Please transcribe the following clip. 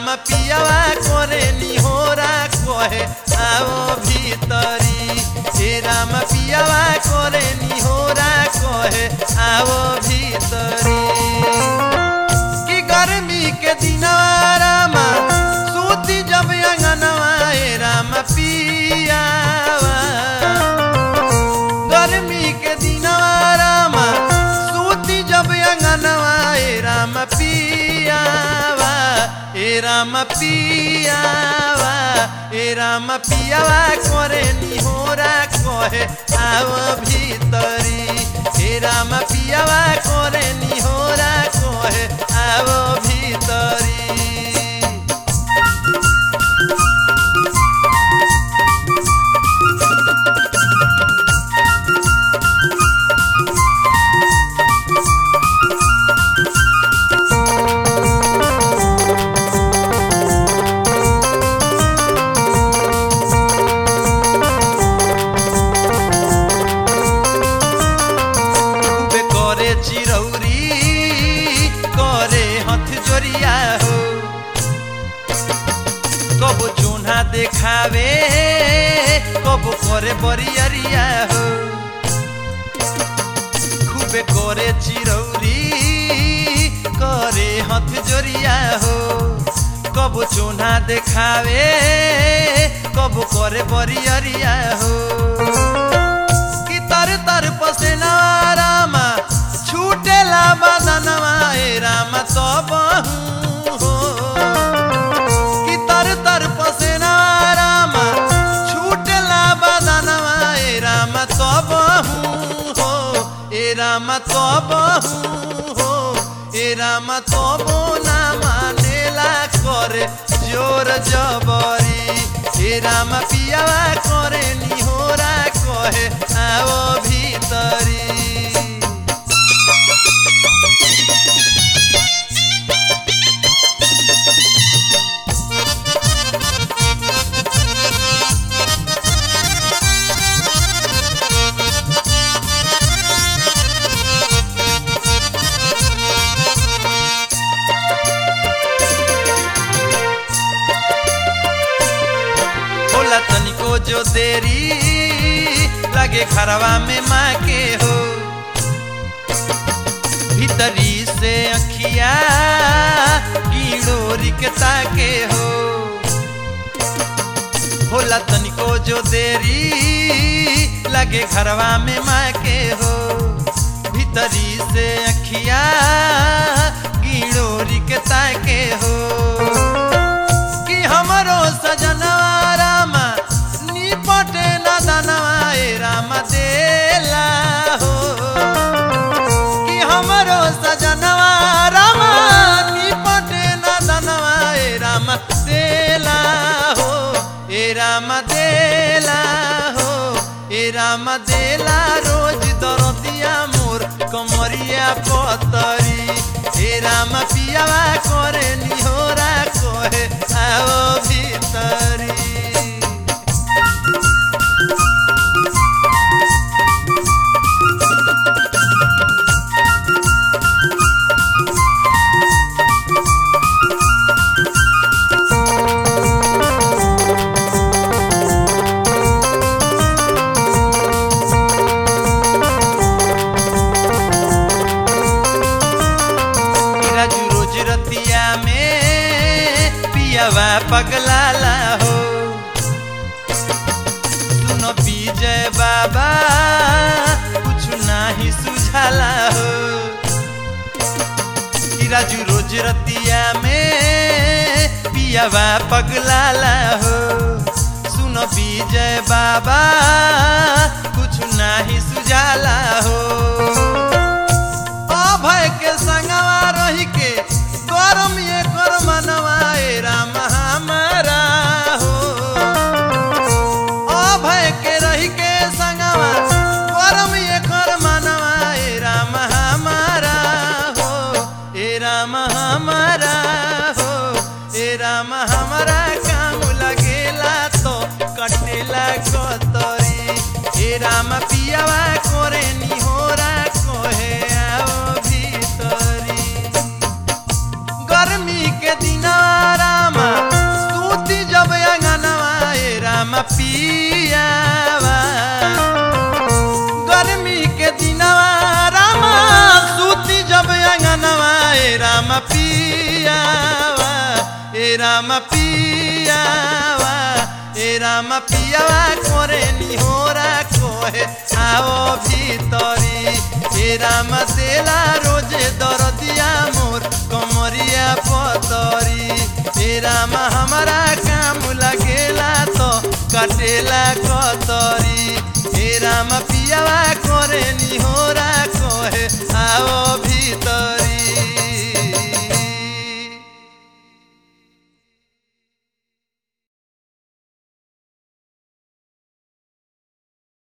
राम पियावा करे निहोरा कहे आओ भीतरी हे राम पियावा करे निहोरा कहे आओ भीतरी कि गर्मी के दिनवा रामा सूती जब अंगनवा हे राम पियावा गर्मी के दिनवा रामा सूती जब अंगनवा हे राम पियावा हे राम पियावा हे राम पियावा करे निहोरा कहे आओ भीतरी हे राम पियावा करे निहोरा कहे आओ भीतरी खूबे करे चिरौरी करे हथ जोरिया हो कबो चून्हा देखावे कबो करे बरियरिया हो खूबे करे चिरौरी करे हथ जोरिया हो कबो चून्हा देखावे कबो करे बरियरिया हो कि तर तर पसेना रामा छूटेला बदनवा ए राम सब हो कि तर तर पसेना रामा छूटेला बदनवा ए राम सब हो ए राम सब हो ए राम सब ना मानेला करे जोर जबरी हे राम पियावा करे निहोरा कहे आओ भीतरी होला तनिको जो देरी लगे खरवा में माँ के हो भीतरी से अखिया कीड़ोरी के ताके हो होला तनिको जो देरी लगे घरवा में माँ के हो भीतरी से अखिया कीड़ोरी के ताके हो कि हमरो सजनवा रामा निपटे न दनवा ए राम देला हो कि हमरो सजनवा रामा निपटे न दनवा ए राम देला हो ए राम देला हो ए राम देला रोज दरदिया मोर कमरिया पतरी हे राम पियावा करे निहोरा कहे आओ भीतरी राजू रोज रतिया में पियावा पगलाला हो सुनो विजय बाबा कुछ नाही सुझाला हो कि राजू रोज रतिया में पियावा पगलाला हो सुनो विजय बाबा कुछ नाही सुझाला हो अभय के संगवा रही के गरम ये कर मनवा ए राम हमारा हो अभय के रही के संगवा गरम ये कर मनवा ए राम हमारा हो ए राम हमारा हो ए राम हमारा काम लगेला तो कटेला कतरी ए राम पियावा करे निहोरा कहे आओ भीतरी गर्मी के दिन राम राम पियावा ए राम पियावा करे निहोरा कोहे आओ भीतरी ए राम देला रोजे दरदिया मोर कमरिया पतरी ए राम हमारा काम लगेला तो कटेला कतरी हे राम पियावा करे निहोरा कोहे